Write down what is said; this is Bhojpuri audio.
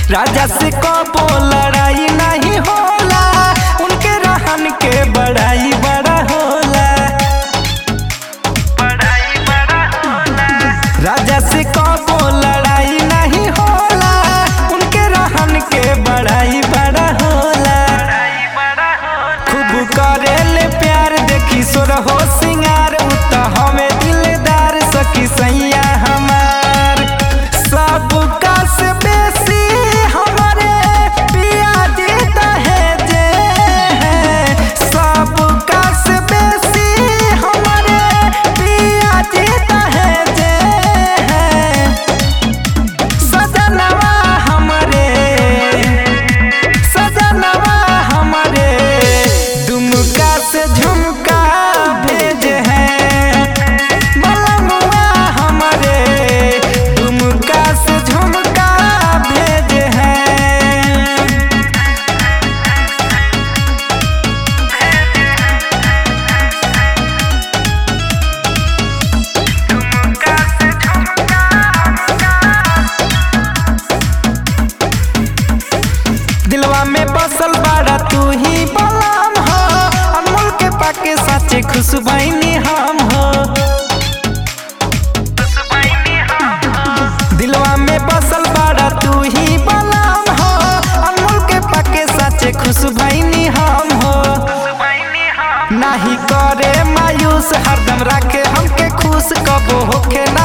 राजा से कबो लड़ाई नहीं होला उनके रहन के बड़ाई बड़ा होला राजा से कबो लड़ाई नहीं होला उनके रहन के बड़ाई बड़ा होला खूब करेले प्यार देखी सोर हो सिंगार उ त हमें दिलदार सखी सैया हमार सबका से बेसी हमारे पिया जीता है जे सबका से बेसी हमारे पिया जीता है जे सजनवा हमरे सजनवा हमरे दुमका से झुमका भेज है मलमुआ हमरे दुमका से झुमका भेज है दिलवा में बसल बाड़ा तू ही बलाम हो अनमोल के पाके साचे खुशबैनी हम हो दिलवा में बसल बाड़ा तू ही बलाम हो अनमोल के पाके साचे खुशबैनी हम हो नाही करे मायूस हरदम राखे हमके खुश कबो होखे ना